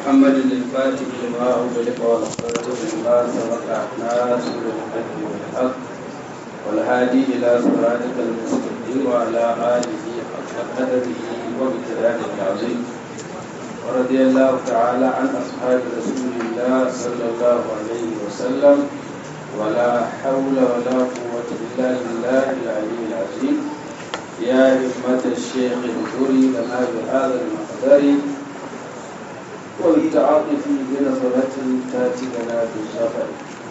محمد الفاتح لما أغلق والخاتم لما سبق ناصر الحق والحق والهادي إلى صراطك المستقيم وعلى آله حق قدره وبكلامه العظيم ورضي الله تعالى عن أصحاب رسول الله صلى الله عليه وسلم ولا حول ولا قوة إلا بالله العلي العظيم يا همة الشيخ اذكري لنا بهذا المقدر والتعاطف بنظرة تاتي لنا بالسفر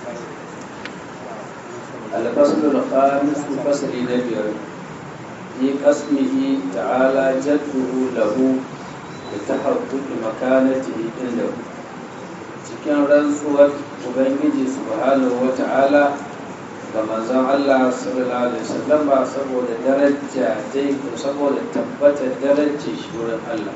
الفصل الخامس فصل نبير في قسمه تعالى جده له لتحقق مكانته عنده cikin rantsuwar ubangiji subhanahu wa ta'ala ga manzon Allah sallallahu alaihi wasallam saboda daraja dai ko saboda tabbatar darajar shi wurin Allah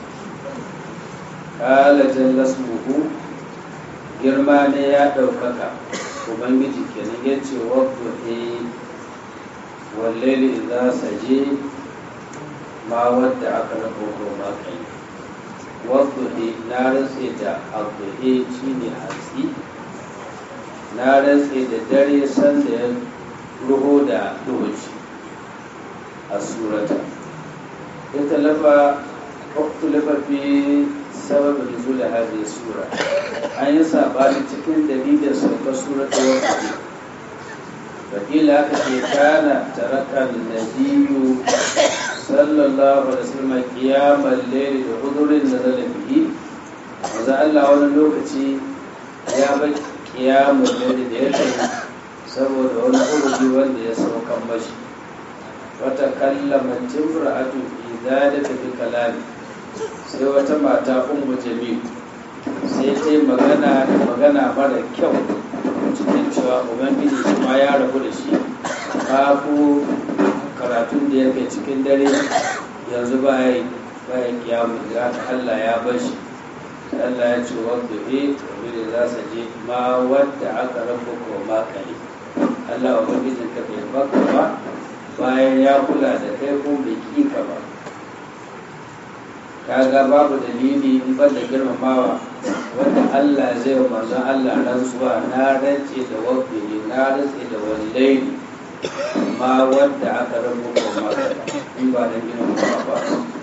kala jalla ismuhu girma ne ya ɗaukaka ubangiji kenan ya ce wadda e wallaili idza saje ma wadda aka rabo ko ma kai wadda na rantse da abu shi ne hatsi na rantse da dare sanda ya ruho da duhuci a surata ita lafa lafa fi sababin nuzul hadhihi sura an yi sabani cikin dalilin sauka surata wata fakila aka ce kana taraka nabiyyu sallallahu alaihi wasallam qiyamar layli da hudurin da zalabihi manzo Allah wani lokaci ya bar qiyamul layli da ya kai saboda wani hurudi wanda ya saukan mashi wata kallama timra'atu fi dhalika bi kalami sai wata mata ummu jamil sai ta yi magana da magana mara kyau cikin cewa ubangiji shi ma ya rabu da shi babu karatun da ya kai cikin dare yanzu bayan bayan kiyamu da Allah ya bar shi Allah ya ce wadda e wani za su je ma wadda aka rabu ko ma kai Allah ubangijin ka bai baka ba bayan ya kula da kai ko bai kika ba kaga babu dalili in ban da girmamawa wanda Allah zai wa manzon Allah rantsuwa na rance da wabbi na rantse da wallahi ma wanda aka rabu ko maka in ba da girmamawa ba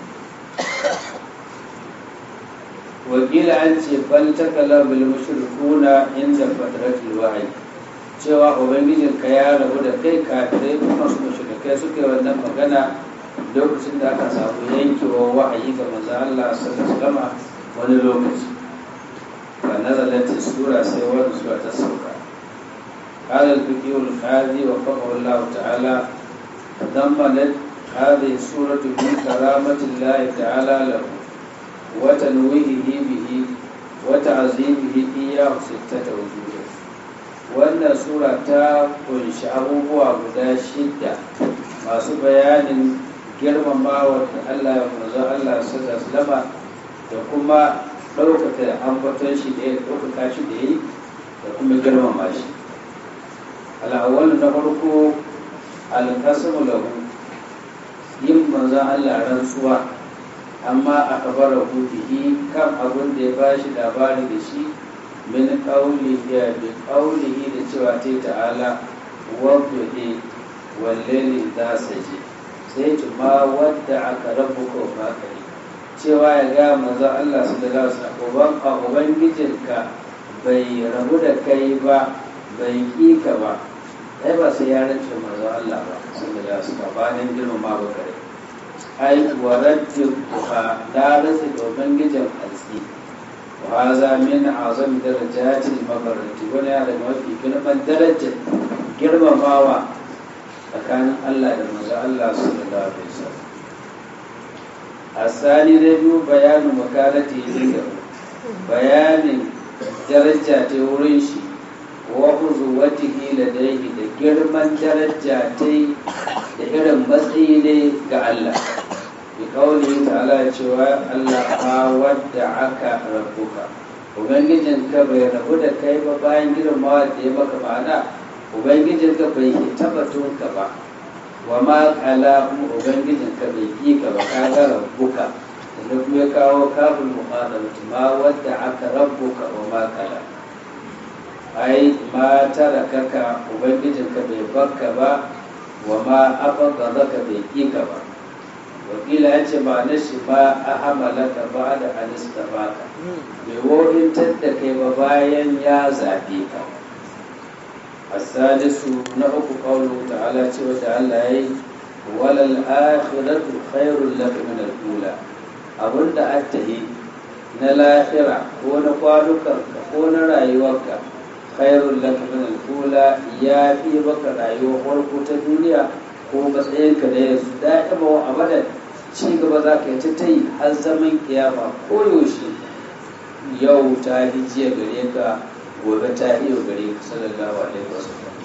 wakila an ce bal takala bil mushrikuna inda fatratul wahyi cewa ubangijin ka ya rabu da kai kafirai kuma su mushrikai suke wannan magana lokacin da aka samu yankewar wa'ayi ga manzo Allah sallallahu alaihi wani lokaci fa nazalat sura sai wani sura ta sauka قال الفقيه القاضي وفقه الله تعالى تضمنت هذه السورة من كرامة الله تعالى له وتنويهه به وتعظيمه إياه ستة وجوه وأن سورة kunshi abubuwa guda shidda masu bayanin girmamawa da Allah ya manzo Allah sallallahu alaihi da kuma ɗaukaka ambaton shi da ya ɗaukaka shi da yi da kuma girmama shi al'awwal na farko alkasamu lahu yin manzo Allah rantsuwa amma a kabara bihi kan abin da ya ba shi labari da shi min qawlihi bi qawlihi da cewa ta ta'ala wa bi wallahi za saje sai ci ma wadda aka rabu ko makari cewa ya ga manzo Allah sallallahu alaihi wasallam a ubangijinka bai rabu da kai ba bai ki ka ba ai ba sai ya rance manzo Allah ba sallallahu alaihi wasallam ba nan girma ba kare ai waraddu ha da rasa da ubangijin alsi wa haza min azam darajatil mabarati wani ya daga mafi girman darajar girmamawa tsakanin Allah da manzo Allah sallallahu alaihi wasallam asali da biyu bayanin makalati inda bayanin daraja ta wurin shi wa huzuwatihi ladaihi da girman daraja ta da irin matsayi ne ga Allah bi kauli ta'ala cewa Allah ma wadda aka rabbuka ubangijin ka bai rabu da kai ba bayan girmawa da ya maka ma'ana ubangijin ka bai tabbatun ka ba wa ma kala kuma ubangijin ka bai ki ka ba ka ga rabbuka da kuma ya kawo kafin muhadabati ma wadda aka rabbuka wa ma kala ai ma tarakaka ubangijinka bai barka ba wa ma afaka zaka bai ƙika ba wakila ya ce ba na shi ba a hamalaka ba da alista baka bai wohintar da kai ba bayan ya zaɓe ka asalisu na uku ƙaunar ta'ala ce wata Allah ya yi walal akhiratu khairul laka min al-ula abinda attahi na lahira ko na kwanukanka ko na rayuwarka khairul laka min al-ula ya fi baka rayuwar farko ta duniya ko matsayinka da yanzu da'ima wa abadan ci gaba za ka yi ta ta yi har zaman kiyama ko yaushe yau ta yi jiya gare ka gobe ta iya gare ka sallallahu alaihi wasallam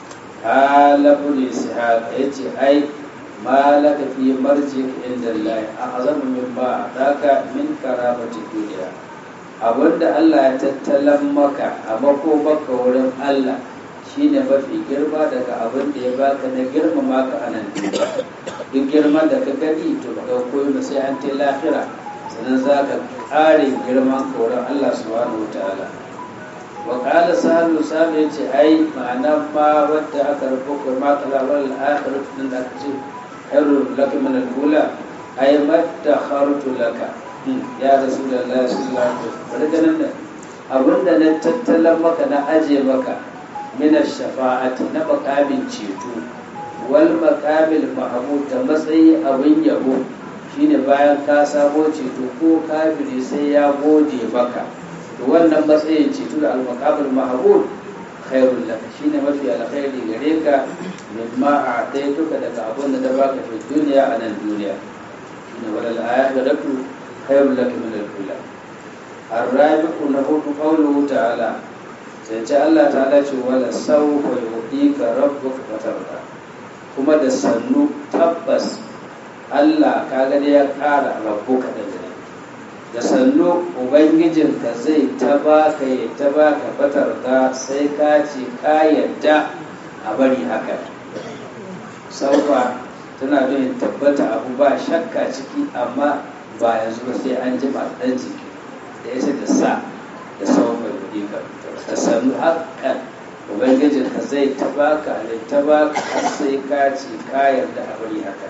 halabu ne ishaq ya ce ai ma laka fi marji inda Allah a azamu min ba daka min karamati duniya abinda Allah ya tattalan maka a makomaka wurin Allah shine mafi girma daga abin da ya baka na girmama ka a nan duk girman da ka gani to ba koyo ba sai an tai lahira sannan za ka ƙare girman ka wurin Allah subhanahu wa ta'ala wa qala sahalu sahalu yace ai ma'ana ma wadda aka rubuta ma kala wal akhiratu din da aka ce khairu laka min al-ula ai madakhartu laka ya rasulullahi sallallahu alaihi wasallam daga nan abinda na tattalan maka na aje maka min shafa'ati na makamin ceto wal makamil mahmud da matsayi abin yabo shine bayan ka samo ceto ko kafiri sai ya gode maka to wannan matsayin ceto da al makamil mahmud khairul laka shine mafi alkhairi gare ka mimma a'taytuka daga abin da baka fi duniya a nan duniya shine walal akhiratu khairul laka min al-ula الرابع نهض قوله تعالى sai ce Allah ta dace wala sau wa yuɗika rabbuka fatarda kuma da sannu tabbas Allah ka gani ya ƙara rabbuka da gani da sannu ubangijinka zai ta baka ya ta baka fatarda sai ka ce ka yadda a bari haka saufa tana bin tabbata abu ba shakka ciki amma ba yanzu ba sai an jima ɗan jiki da ya da sa da saufa yuɗika ka sami haƙƙan ubangijin ka zai tabaka ne tabaka har sai ka ce ka yarda a bari haka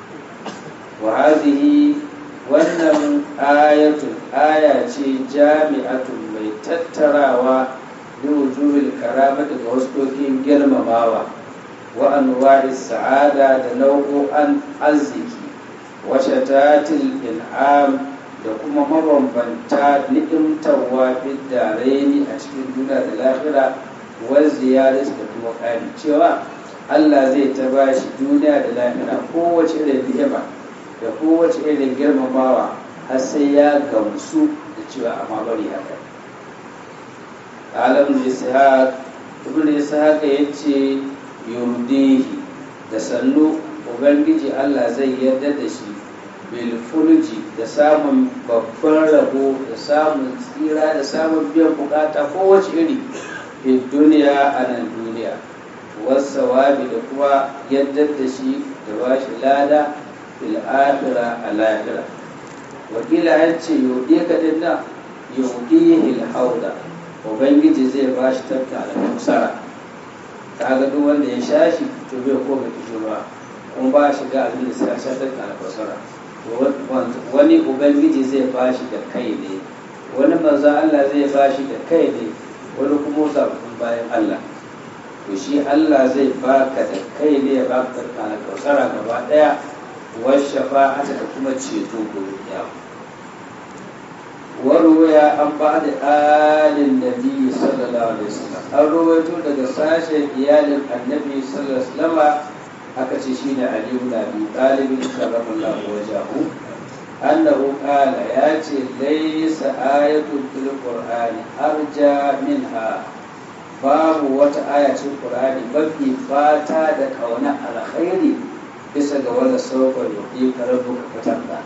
wa hadhihi wannan ayatun aya ce jami'atun mai tattarawa bi wujuhil karama daga wasu girmamawa wa anwa'i sa'ada da nau'o'an arziki wa shatatil in'am da kuma mabambanta ni'imtarwa da raini a cikin duniya da lahira wal ziyarat da kuma ƙari cewa Allah zai ta bashi duniya da lahira kowace irin ni'ima da kowace irin girmamawa har sai ya gamsu da cewa amma bari haka alam ishaq ibn ishaq yace yurdihi da sannu ubangiji Allah zai yarda da shi bilfulji da samun babban rabo da samun tsira da samun biyan bukata kowace iri fi duniya a nan duniya wasawabi da kuma yadda da shi da ba shi lada fil akhira a lahira wakila ya ce yauɗe ka dinna yauɗe hil hauda ubangiji zai ba shi tafka da kusara kaga duk wanda ya sha shi to bai ko bai ba kuma ba shi ga abin da sai ya sha tafka da kusara wani ubangiji zai bashi da kai ne wani manzo Allah zai bashi da kai ne wani kuma zaɓin bayan Allah to shi Allah zai baka da kai ne ya baka kana kausara gaba daya wa shafa'ata da kuma ceto gobe kiyama warwaya an ba da alin nabi sallallahu alaihi wasallam an rawaito daga sashen iyalin annabi sallallahu alaihi wasallam aka ce shi ne Ali ibn Abi Talib karramallahu wajahu annahu qala ya ce laysa ayatun fil qur'ani arja minha babu wata aya cikin qur'ani mafi fata da kauna alkhairi bisa ga wanda sauka yuki karabu ka fatanda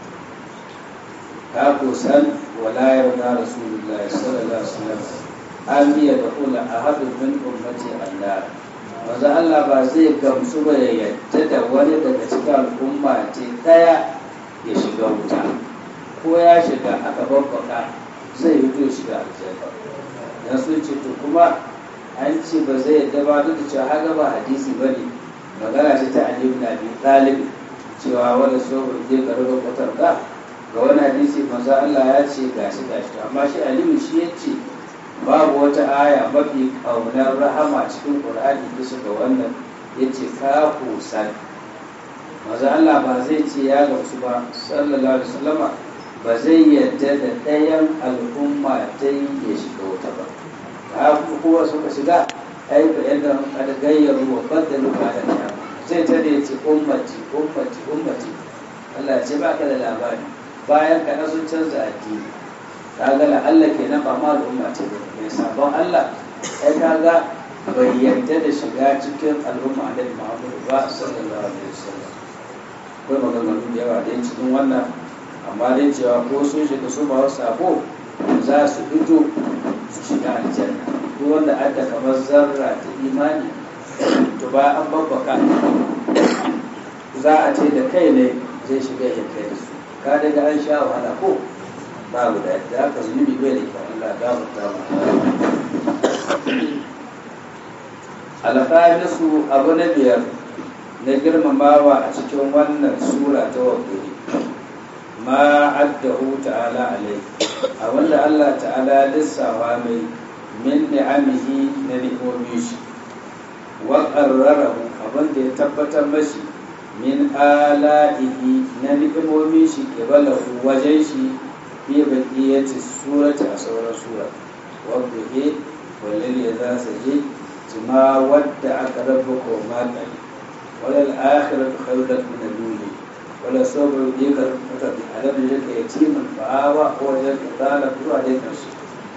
ka ko san wala yarda rasulullahi sallallahu alaihi wasallam an biya da kula ahadun min ummati Allah maza Allah ba zai gamsu ba ya yadda da wani daga cikin al'umma ce ɗaya ya shiga wuta ko ya shiga aka babbaka zai yi to shiga aljanna dan sun ce to kuma an ce ba zai yadda ba duk da cewa haka ba hadisi ba ne magana ce ta Ali ibn Abi Talib cewa wanda so zai karɓa kwatar ga ga wani hadisi manzo Allah ya ce gashi gashi amma shi aliyu shi ya ce babu wata aya mafi kaunar rahama cikin qur'ani bisa ga wannan ya ce ka kusan manzo Allah ba zai ce ya gamsu ba sallallahu alaihi wasallama ba zai yadda da ɗayan al'umma ta yi ya shiga wuta ba ka kowa suka shiga ai ba yadda kada gayyaru wa baddalu ba da ta zai ta da ya ce ummati ummati ummati Allah ce ba ka da labari bayan ka sun canza addini kaga la Allah kenan ba ma al'umma ce ba mai sabon Allah ai kaga bai yarda da shiga cikin al'umma Annabi Muhammad ba sallallahu alaihi wasallam akwai maganganu da yawa dai cikin wannan amma dai cewa ko sun shiga su ba sabo za su fito su shiga aljanna duk wanda adda kamar zarra ta imani to ba an babbaka za a ce da kai ne zai shiga ya kai da su ka daga an sha wahala ko babu da yadda aka zunubi bai da kyau Allah gafarta mu alkhamisu abu na biyar na girmamawa a cikin wannan sura ta wakili ma addahu ta'ala alai a wanda Allah ta'ala lissawa mai min ni'amihi na ni'omi shi wa qarrarahu abin da ya tabbatar mashi min ala'ihi na ni'imomi shi kibalahu wajen shi fi baqiyati surati a sauran sura wanda ke walil ya za su je ma wadda aka rabu ko maƙali walal akhiratu khairat min al-ula wala sawfa yudika fata bi alam yaka yatiman fa'awa ko wajen qala zuwa dai karshe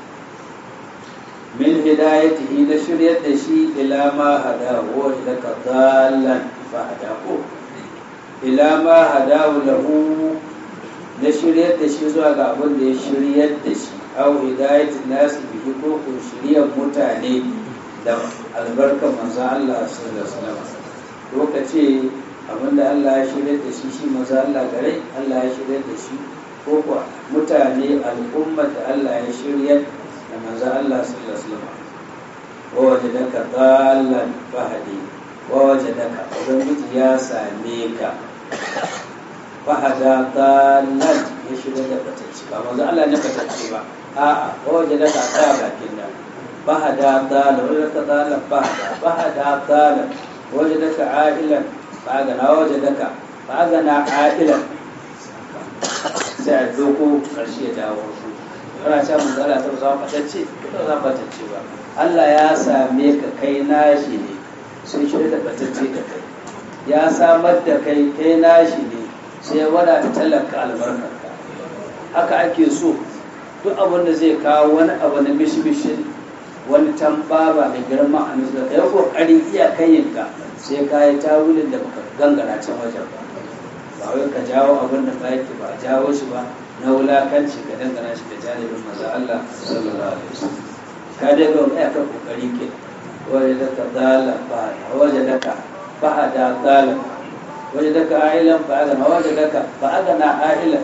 min hidayatihi na shiryar da shi ila ma hada wa ilaka dallan fa hadahu ila ma hadahu lahu na shiryar da shi zuwa ga abin da ya shiryar da shi au hidayatin nasu bihi ko ko shiryar mutane da albarkar manzo Allah sallallahu alaihi wasallam ko ka ce abin da Allah ya shiryar da shi shi manzo Allah gare Allah ya shiryar da shi ko kuwa mutane al'umma da Allah ya shiryar da manzo Allah sallallahu alaihi wasallam wa wajadaka dallan fahadi wa wajadaka ubangiji ya same ka fahada dallan ya shiga da batacci ba manzo Allah ne batacci ba a'a wa wajadaka tsaya bakin nan fahada dallan wa wajadaka dallan fahada fahada dallan wajadaka ailan fa'agana wajadaka fa'agana ailan sai a doko karshe ya dawo su kana cewa manzo Allah ta zama batacce ba za batacce ba Allah ya same ka kai nashi ne sai shi da batacce da kai ya samar da kai kai nashi ne sai wada ta talaka albarkarka haka ake so duk abin da zai kawo wani abu na mishmishin wani tambaba da girma a nisa ka yi kokari iya kayinka sai ka yi tawulin da baka gangara can wajen ba ba wai ka jawo abin da ba yake ba jawo shi ba na wulakanci ka dangana shi da janibin maza Allah sallallahu alaihi wasallam ka dai ga wani aka kokari ke waje da ka dala ba waje da ka ba da dala waje da ka ailan ba ga waje da ka ba ga na ailan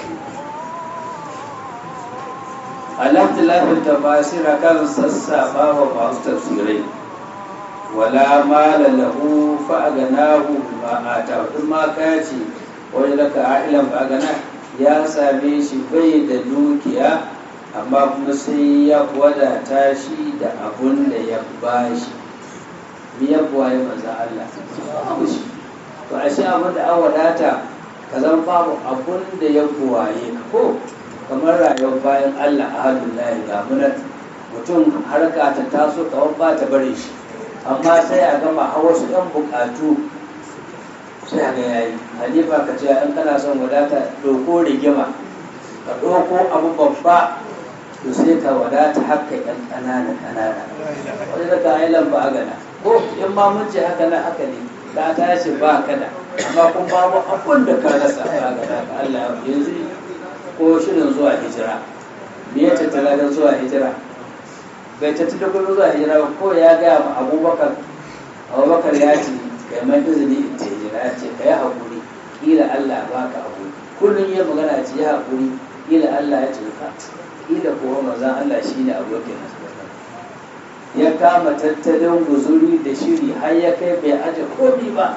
alhamdulillah bil tafasir kan sassafa wa masu tafsirai wala mala lahu fa aganahu bima ata in ma ka ce waje da ka ailan ba gana ya same shi bai da dukiya amma kuma sai ya wadata shi da abun da ya ba shi mi ya buwaye maza Allah babu shi to a shi abin da an wadata ka zan babu abun da ya buwaye ka ko kamar rayuwar bayan Allah a hannun layi ga munan mutum harka ta taso kawai ba ta bare shi amma sai a gama a wasu ɗan buƙatu sai a ga yayi halifa ka ce in kana son wadata ɗauko rigima ka ɗauko abu babba to sai ka wadata haka yan ƙanana ƙanana wani daga ailan ba gana ko in ma mun ce haka nan haka ne ka tashi ba kada amma kun babu abun da ka rasa ba gana ka Allah yanzu ko shirin zuwa hijira me ya tattala don zuwa hijira bai tattala kuma zuwa hijira ba ko ya gaya ma abubakar abubakar ya ce kai mai izini in ce hijira ya ce ka yi haƙuri ƙila Allah ba ka haƙuri kullum ya magana ce ya haƙuri ila Allah ya ce ka ila kuwa manzan Allah shi ne abokin ya kama tattalin guzuri da shiri har ya kai bai aje komi ba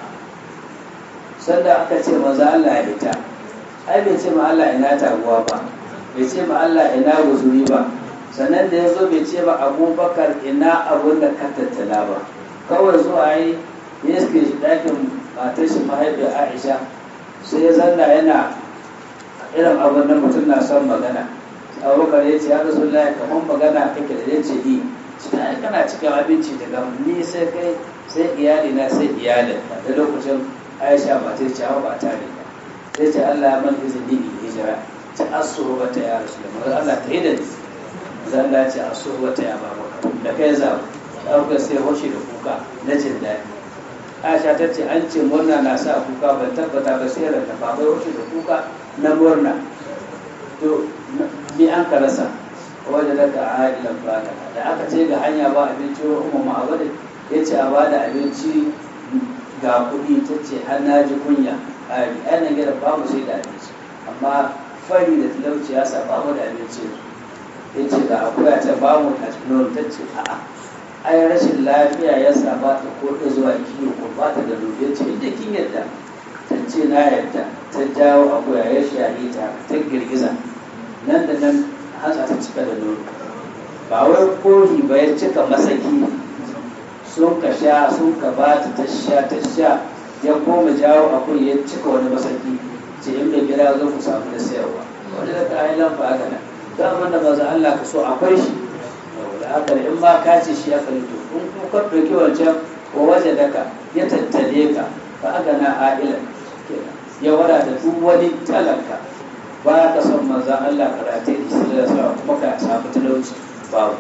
sanda aka ce manzan Allah ya fita ai bai ce ma Allah ina taguwa ba bai ce ma Allah ina guzuri ba sannan da ya zo bai ce ba abubakar ina abun da ka tattala ba kawai zuwa yi ya iske shi ɗakin matar shi mahaifiyar aisha sai ya zanna yana irin abin da mutum na son magana abubakar ya ce ya rasu laya kamar magana kake da ya ce yi cikin kana cikin abinci daga ni sai kai sai iyali na sai iyalin da lokacin aisha ba ta ce ba ta ne ba sai ce allah ya man izini in hijira ta asuru wata ya rasu da allah ta yi da ni zan dace a so wata ya ba maka da kai za ɗaukar sai hoshi da kuka na jin daɗi aisha ta ce an ce murna na sa kuka ban tabbata ba sai ranta ba bai hoshi da kuka na murna to ni an ka rasa wajen da ka ailan bada da aka ce ga hanya ba abinci wa umma ma'abadin ya ce a ba da abinci ga kuɗi ta ce har na ji kunya a yanar gida babu sai da abinci amma fari da talauci ya sa babu da abinci ya ce da akuya ta ba mu a cikin ta ce a'a ai rashin lafiya ya sa ba ta koɗa zuwa kiyo ko ba ta da rufe ce inda kin yadda ta ce na yadda ta jawo akuya ya shahi ta ta girgiza nan da nan hatsa ta cika da nono ba wai kohi ba ya cika masaki sun ka sha sun ka ba ta ta sha ta sha ya koma jawo akuya ya cika wani masaki ce in bai gida zo ku samu da sayarwa wani da ka yi lamfa haka nan daman da maza Allah ka so akwai shi da haka in ma ka ce shi aka rito in kuma ka ɗauki wancan ko waje daka ya tattale ka fa aka na a'ilan ya wadata duk wani talaka ba ka son maza Allah ka rate da shi da sa kuma ka samu talauci babu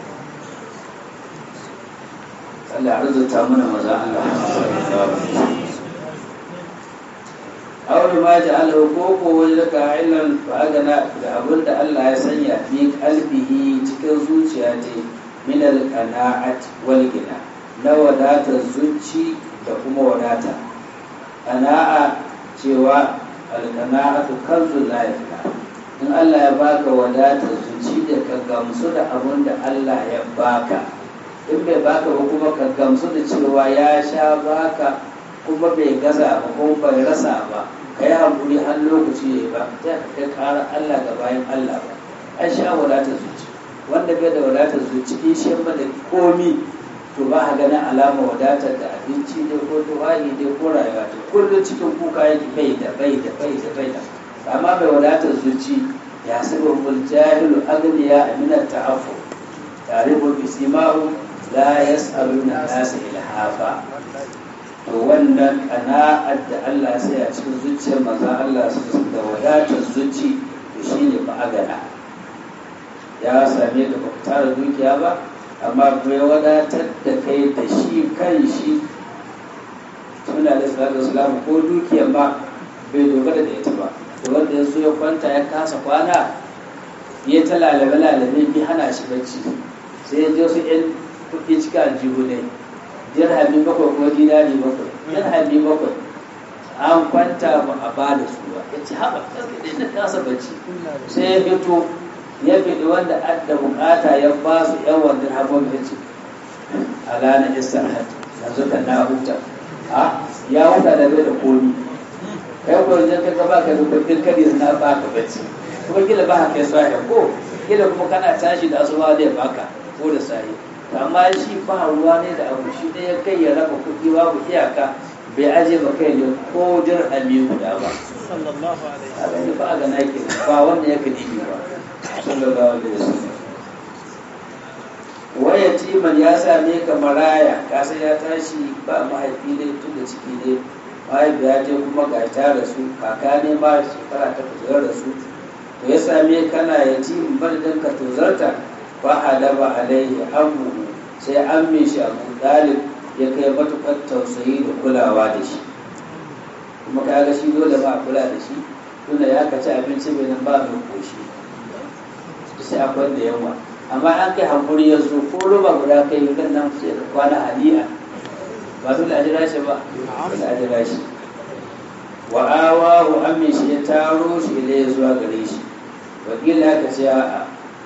Allah arzuta mana maza Allah aure ma ji alhukoko wajen daga ilan fa'agana da abin da Allah ya sanya fi kalbihi cikin zuciya ce min alqana'at wal gina na wadatar zuci da kuma wadata qana'a cewa alqana'atu kanzul la yafna in Allah ya baka wadatar zuci da ka gamsu da abin da Allah ya baka in bai baka ba kuma ka gamsu da cewa ya sha baka kuma bai gaza ba kuma bai rasa ba ka yi haƙuri har lokaci ya yi ba ta kai ƙara Allah ga bayan Allah ba an sha wadatar zuci wanda bai da wadatar zuci in shi ba da komi to ba a ganin alama wadatar da abinci ne ko tuwahi ne ko rayuwa ce kullum cikin kuka yake bai da bai da bai da bai da amma bai wadatar zuci ya saba mul jahilu agniya amina ta'affu tarihu bisimahu la yas'aluna nasa ilhafa to wannan kana'ar da Allah sai a cikin zuciyar maza Allah su da wadatar zuci to shine ba agana ya same ka ba tara dukiya ba amma bai wadatar da kai da shi kan shi suna da salatu salamu ko dukiyar ba bai dogara da ita ba to wanda ya so ya kwanta ya kasa kwana ya ta lalabe lalabe bi hana shi bacci sai ya je su yan kuɗi cika aljihu ne dirhami bakwai ko dinari bakwai dirhami bakwai an kwanta ba a ba da su ba ya ce haɓa ɗin da kasa bacci sai ya fito ya fiɗi wanda adda bukata ya ba su yawan dirhamomi ya ce alana isar hajji yanzu kan na huta a ya huta da bai da komi kai ko yanzu ka gaba ka da kudin kadi na ba ka bacci kuma kila ba ka kai sahi ko kila kuma kana tashi da asuba da ya baka ko da sahi amma shi ba ruwa ne da abu shi da ya kai ya raba kuɗi babu iyaka bai aje ba kai ne ko dirhami guda ba sallallahu alaihi a gani ba a ga naki ba wanda ya kadi ba sallallahu alaihi wasallam waya timan ya same ka maraya kasa ya tashi ba mahaifi ne tun da ciki ne mahaifiya ce kuma ga ta rasu kaka ne ma shekara ta kujerar rasu to ya same kana yatimin madadin ka tozarta ba halaba alaihi abu sai an mai shi abu dalib ya kai matukar tausayi da kulawa da shi kuma kaga shi dole ba a kula da shi tunda ya kaci abinci bai nan ba mai koshi sai akwai da yawa amma an kai hankuri ya zo ko roba guda kai yi nan sai da kwana hadi'a ba dole a jira shi ba dole a jira shi wa awahu amin shi ya taro shi ilai zuwa gare shi wakila aka ce a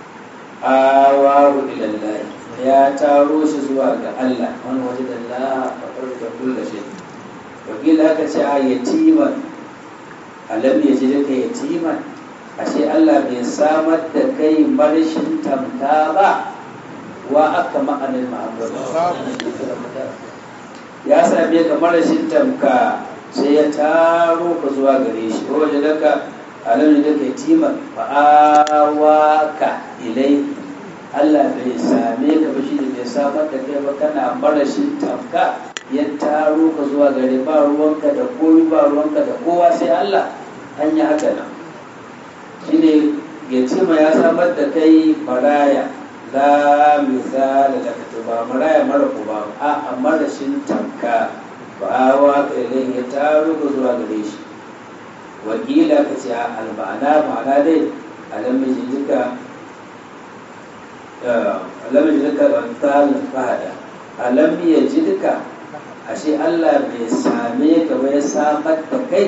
awahu ilallahi ya taro shi zuwa ga Allah wani waje da la a farka kulla shi wakila aka ce a yatiman alam ya ji daga yatiman ashe Allah bai samar da kai marshin tamta ba wa aka ma'anin ma'abbatu ya same ka marashin tamka sai ya taro ka zuwa gare shi ko waje daga alam da kai timan fa'awaka ilai Allah bai same ka ba shi da bai samar da kai ba kana marashin tamka ya taro ka zuwa gare ba ruwanka da komi ba ruwanka da kowa sai Allah an yi haka nan shine yatima ya samar da kai maraya la misali da ka ba maraya mara ku ba a amma da shin tamka ba wa ka ilai ya taro ka zuwa gare shi wakila ka ce al-ma'ana ma'ana dai alam yajidka alam yajidka wantal fahada alam yajidka ashe Allah bai same ka ba ya samar da kai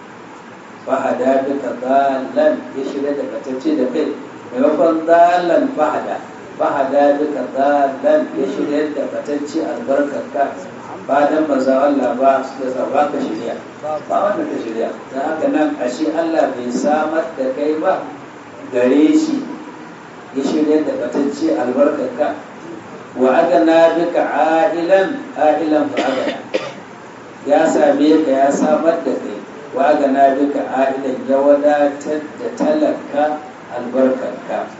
fahada duka dalan ya shirya da katacce da kai maimakon dalan fahada fahada duka dalan ya shirya da katacce albarkarka ba dan maza Allah ba su da ba ka shirya ba wanda ka shirya don haka nan ashe Allah bai samar da kai ba gare shi ya shirya da batacce albarkarka wa agana bika ahilan ahilan fa agana ya same ka ya samar da kai wa agana bika ahilan ya wadatar da talaka albarkarka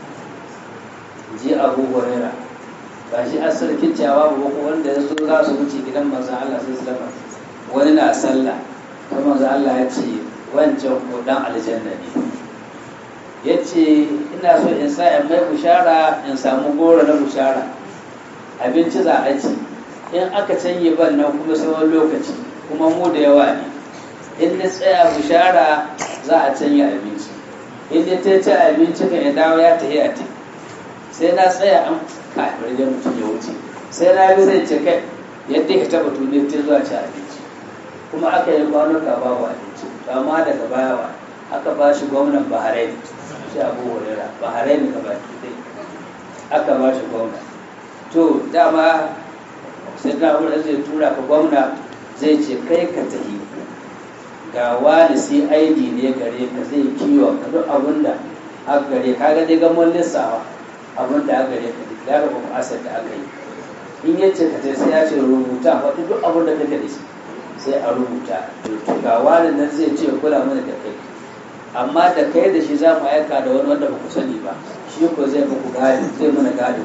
ji abu huraira ba shi a sarkin cewa ba ko wanda ya zo za su wuce gidan manzon Allah sai sallama wani na sallah kuma manzon Allah ya ce wancan ko dan aljanna ne ya ce ina so in sa in mai bushara in samu goro na bushara abinci za a ci in aka canye ban nan kuma tsawon lokaci kuma mu da yawa ne in na tsaya bushara za a canye abinci in na ta ci abinci kan ya dawo ya tafi a tafi sai na tsaya an kafin da mutum ya wuce sai na bi zai ce kai yadda ka taba tuni ta zuwa ci abinci kuma aka yi kwanuka babu abinci amma daga baya aka ba shi gwamnan bahrain shi abu hurera bahrain ka ba dai aka ba shi gwamna to dama sai na wurin zai tura ka gwamna zai ce kai ka tahi ga wani cid ne gare ka zai kiwon ka duk abin da aka gare ka ga dai gamon lissawa abin da aka gare ka ya rabu ku asar da aka yi in ya ce ka ce sai ya ce rubuta faɗi duk abin da kake da shi sai a rubuta to ga wani nan zai ce kula mana da kai amma da kai da shi za mu aika da wani wanda ba ku sani ba shi ko zai muku gadi zai mana gadi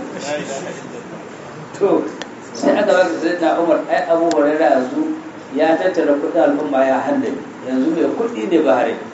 to sai aka baka sai na umar ai abu hurairah yanzu ya tattara kuɗin al'umma ya handame yanzu mai kuɗi ne ba hare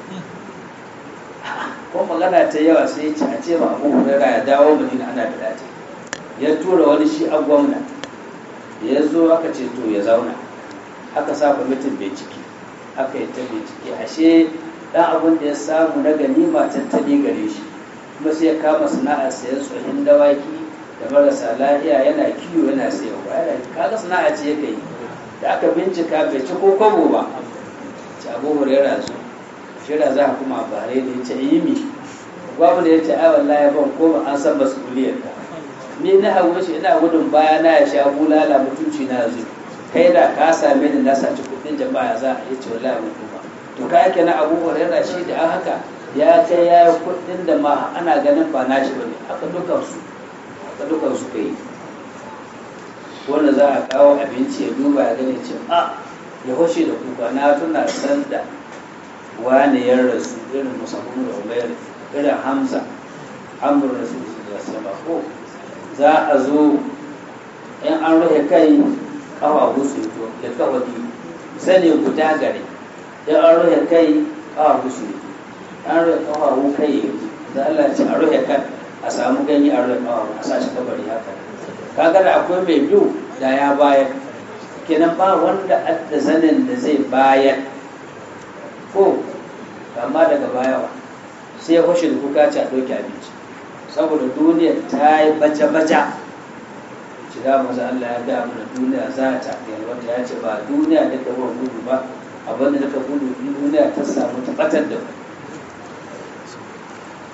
ko magana ta yawa sai ya ce a ce ma abu hurairah ya dawo madina ana da dace ya tura wani shi a gwamna ya zo aka ce to ya zauna aka sa kwamitin bincike aka yi ta bincike ashe dan abin da ya samu na ganima tattali gare shi kuma sai ya kama sana'ar sayan tsohin dawaki da marasa lahiya yana kiwo yana sayarwa yana kaga sana'a ce yake yi da aka bincika bai ci ko kwabo ba ci abu hurera su shira za a kuma bare da ya ce yi mi gwamna ya ce ai wallahi ban koma an san masuliyar ka ni na hawo shi ina gudun baya na ya sha bulala mutunci na yanzu kai da ka same ni na saci kuɗin jama'a za a yi ce wallahi mun kuma to ka yake na abu huraira shi da haka ya kai ya yi kuɗin da ma ana ganin ba na shi bane haka dukan su haka dukan su kai wanda za a kawo abinci ya duba ya gani ce a ya hoshe da kuka na tuna san da wani ya rasu irin musamman da umayar irin hamza amur rasu da sama ko za a zo in an rufe kai kafa gusu to ya kafa sani guda gare in an rufe kai kafa gusu an rufe kafa kai da Allah ce a rufe kan a samu ganye a rufe kafa a sa shi kabari haka kaga da akwai mai biyu da ya bayar kenan ba wanda da zanen da zai bayar ko amma daga bayawa sai ya kwashe da kuka ci a ɗauki abinci saboda duniya ta yi baja-baja shiga maza Allah ya ga mana duniya za ta wanda ya ce ba duniya da ka gudu ba abinda da ka gudu duniya ta samu tabbatar da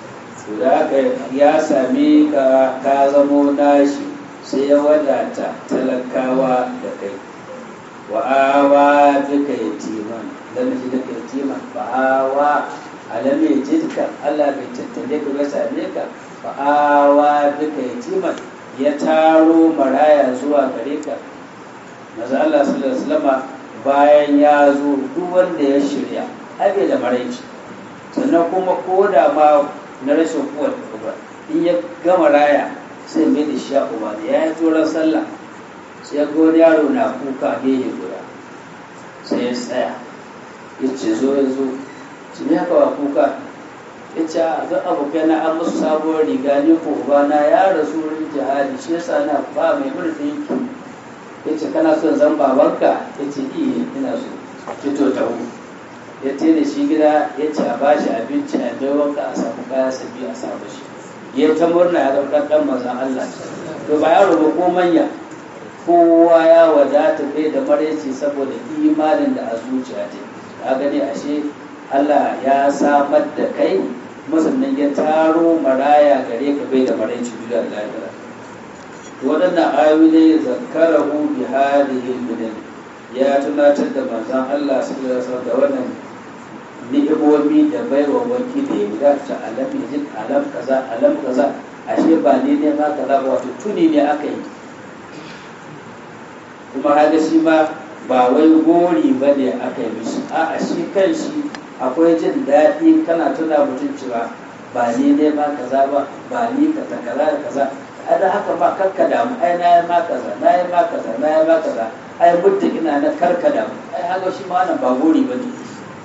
to da haka ya same ka ka zamo nashi sai ya wadata talakawa da kai wa awa duka yatiman dan shi duka yatiman fa awa alam yajidka Allah bai tattale ka ba same ka fa awa duka yatiman ya taro maraya zuwa gare ka maza Allah sallallahu alaihi wasallam bayan ya zo duk wanda ya shirya abe da maraici sannan kuma ko da ma na rashin kuwar ba in ya gama raya sai mai da shi uba da ya yi turan sallah sai ga wani yaro na kuka gehe guda sai ya tsaya ya ce zo ya zo ci ne haka wa kuka ya ce a zan abokai na an musu sabuwar riga ni ko uba na ya rasu wurin jihadi shi yasa na ba mai murfi ya ce kana son zan babanka ya ce iya ina so fito ta hu ya ce da shi gida ya ce a ba shi abinci a bai wanka a samu kaya sabi a samu shi ya ta murna ya zama ɗan mazan Allah to ba yaro ba ko manya kowa ya wadata kai da maraici saboda imanin da a zuciya ta ka gani ashe Allah ya samar da kai musannan ya taro maraya gare ka bai da maraici duniya da lahira waɗannan ayoyi ne zakarahu bi hadihi min ya tunatar da manzon Allah sallallahu alaihi wasallam da wannan ni'imomi da baiwa wanki da ya gudata alam yajid alam kaza alam kaza ashe ba ne ne ma kaza ba wato tuni ne aka yi kuma haka shi ma ba wai gori ba ne aka yi mishi a shi kan shi akwai jin daɗi kana tuna mutum cewa ba ni ne ma kaza ba ba ni ka ta kaza da kaza da haka ba karka damu ai na yi ma kaza na yi ma kaza na yi ma kaza ai muddin ina na karka damu ai haka shi ma wannan ba gori ba ne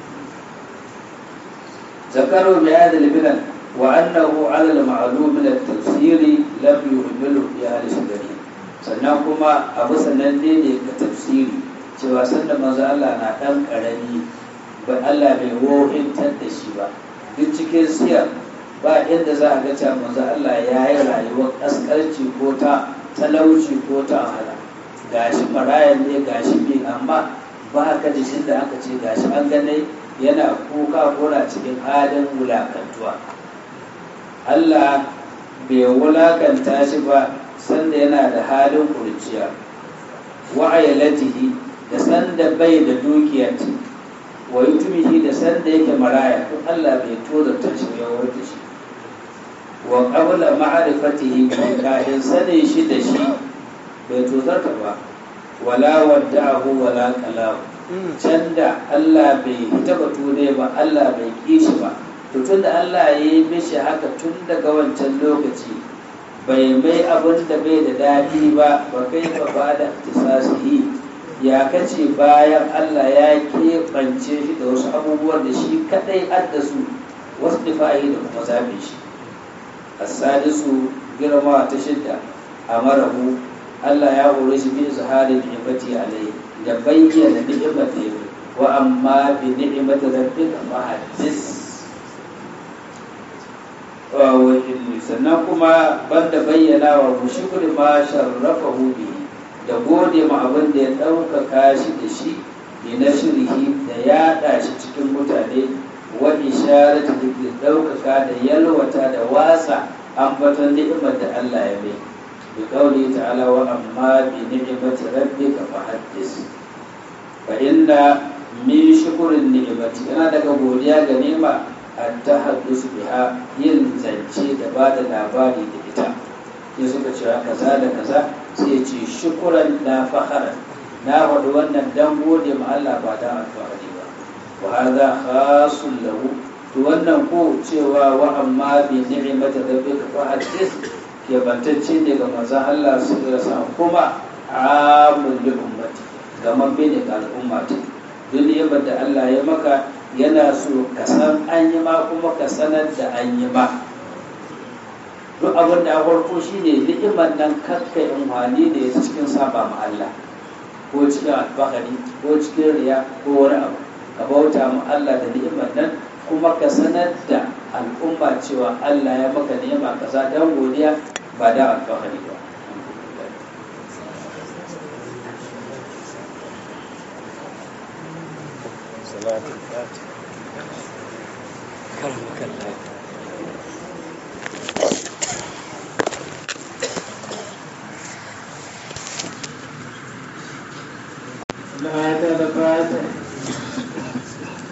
ذكروا بهذا البلد وأنه على المعلوم من التفسير لم يهمله في أهل السنة sannan kuma abu sananne ne ga tafsiri cewa sanda manzo Allah na ɗan ƙarami ba Allah bai wohintar da shi ba duk cikin siyar ba inda za a ga cewa manzo Allah ya yi rayuwar ƙasƙarci ko ta talauci ko ta wahala gashi marayan ne gashi bi amma ba ka jishin da aka ce gashi an ganai yana kuka kona cikin halin wulakantuwa Allah bai wulakanta shi ba sanda yana da halin kurciya wa'ayalatihi da sanda bai da dukiyar wa yutumihi da sanda yake maraya to Allah bai tozarta shi ya warta shi wa qabla ma'rifatihi kafin sanin shi da shi bai tozarta ba wala wadda'ahu wala qalahu can da Allah bai taba tune ba Allah bai kishi ba to tun da Allah ya yi mishi haka tun daga wancan lokaci bai mai abin da bai da daɗi ba ba kai ba ba da tisasihi ya kace bayan Allah ya keɓance shi da wasu abubuwan da shi kaɗai addasu wasu difa'i da kuma zaɓe shi asadisu girma ta shidda a marahu Allah ya hore shi bi zaharin ni'mati alaihi da bayyana ni'imar da yake wa amma bi ni'imar da rabbika fa hadis sannan kuma banda bayyana wa mushkul ma sharrafahu bi da gode ma abin da ya ɗaukaka shi da shi bi na shirhi da yaɗa shi cikin mutane wa isharatu da ɗaukaka da yalwata da wasa ambaton ni'imar da Allah ya mai بقوله تعالى وأما بنعمة ربك فحدث فإن من شكر النعمة أنا daga godiya ga nema التحدث biha yin zance da ba da labari da ita ya suka cewa kaza da kaza sai ce shukuran na faharan na faɗi wannan dan gode ma Allah ba dan alfahari ba wa hadha khasun lahu to wannan ko cewa wa amma bi ni'mati rabbika fa hadith kebantacce ne ga manzan Allah su rasa kuma amun li ummati gaman bene ga al'umma ta duk ni'imar da Allah ya maka yana so ka san an yi ma kuma ka sanar da an yi ma duk abin da farko shine ni'imar nan kakka amfani da ya cikin saba ma Allah ko cikin alfahari ko cikin riya ko wani abu ka bauta ma Allah da ni'imar nan kuma ka sanar da al'umma cewa Allah ya maka ni'ima kaza dan godiya ba da alfahari ba لا تلقى